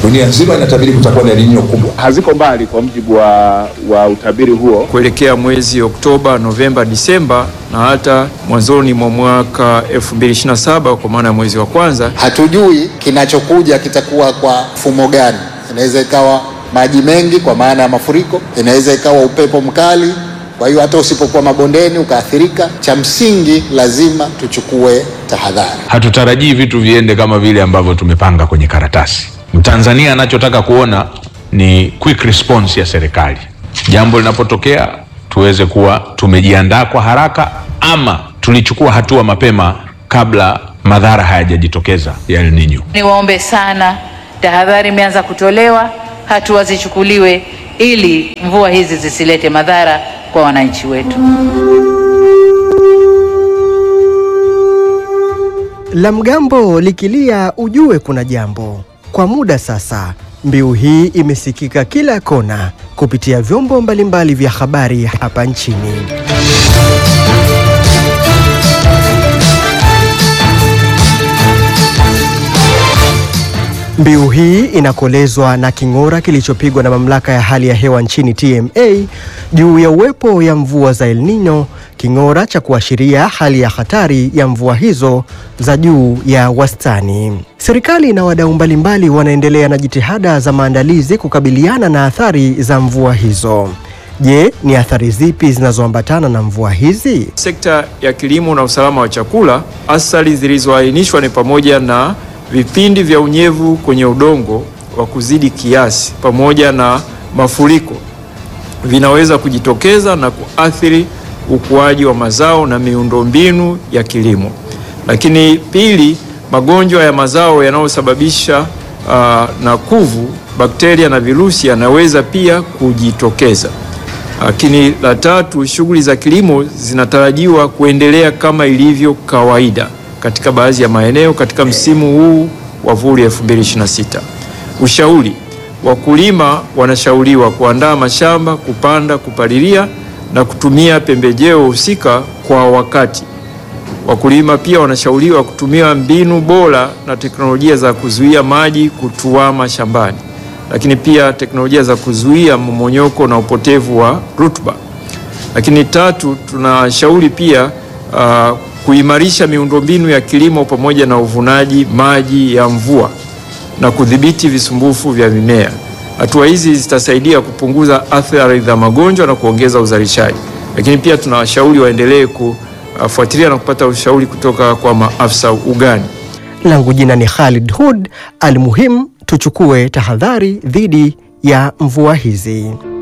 Dunia nzima inatabiri kutakuwa na El Nino kubwa. haziko mbali kwa mujibu wa, wa utabiri huo. kuelekea mwezi Oktoba, Novemba, Disemba na hata mwanzoni mwa mwaka 2027 kwa maana ya mwezi wa kwanza. Hatujui kinachokuja kitakuwa kwa mfumo gani. Inaweza ikawa maji mengi kwa maana ya mafuriko, inaweza ikawa upepo mkali. Kwa hiyo hata usipokuwa mabondeni ukaathirika, cha msingi lazima tuchukue tahadhari. Hatutarajii vitu viende kama vile ambavyo tumepanga kwenye karatasi. Mtanzania anachotaka kuona ni quick response ya serikali, jambo linapotokea tuweze kuwa tumejiandaa kwa haraka, ama tulichukua hatua mapema kabla madhara hayajajitokeza ya El Nino. Niwaombe sana, tahadhari imeanza kutolewa, hatua zichukuliwe ili mvua hizi zisilete madhara kwa wananchi wetu. La mgambo likilia ujue kuna jambo. Kwa muda sasa, mbiu hii imesikika kila kona kupitia vyombo mbalimbali vya habari hapa nchini. Mbiu hii inakolezwa na king'ora kilichopigwa na mamlaka ya hali ya hewa nchini TMA juu ya uwepo ya mvua za El Nino, king'ora cha kuashiria hali ya hatari ya mvua hizo za juu ya wastani. Serikali na wadau mbalimbali wanaendelea na jitihada za maandalizi kukabiliana na athari za mvua hizo. Je, ni athari zipi zinazoambatana na mvua hizi? Sekta ya kilimo na usalama wa chakula, athari zilizoainishwa ni pamoja na vipindi vya unyevu kwenye udongo wa kuzidi kiasi pamoja na mafuriko vinaweza kujitokeza na kuathiri ukuaji wa mazao na miundombinu ya kilimo. Lakini pili, magonjwa ya mazao yanayosababisha uh, na kuvu, bakteria na virusi yanaweza pia kujitokeza. Lakini la tatu, shughuli za kilimo zinatarajiwa kuendelea kama ilivyo kawaida katika baadhi ya maeneo katika msimu huu wa vuli 2026. Ushauri: wakulima wanashauriwa kuandaa mashamba, kupanda, kupalilia na kutumia pembejeo husika kwa wakati. Wakulima pia wanashauriwa kutumia mbinu bora na teknolojia za kuzuia maji kutuama shambani, lakini pia teknolojia za kuzuia mmomonyoko na upotevu wa rutuba. Lakini tatu, tunashauri pia uh, kuimarisha miundombinu ya kilimo pamoja na uvunaji maji ya mvua na kudhibiti visumbufu vya mimea. Hatua hizi zitasaidia kupunguza athari za magonjwa na kuongeza uzalishaji. Lakini pia tunawashauri waendelee kufuatilia na kupata ushauri kutoka kwa maafisa ugani. Langu jina ni Khalid Hud. Almuhim, tuchukue tahadhari dhidi ya mvua hizi.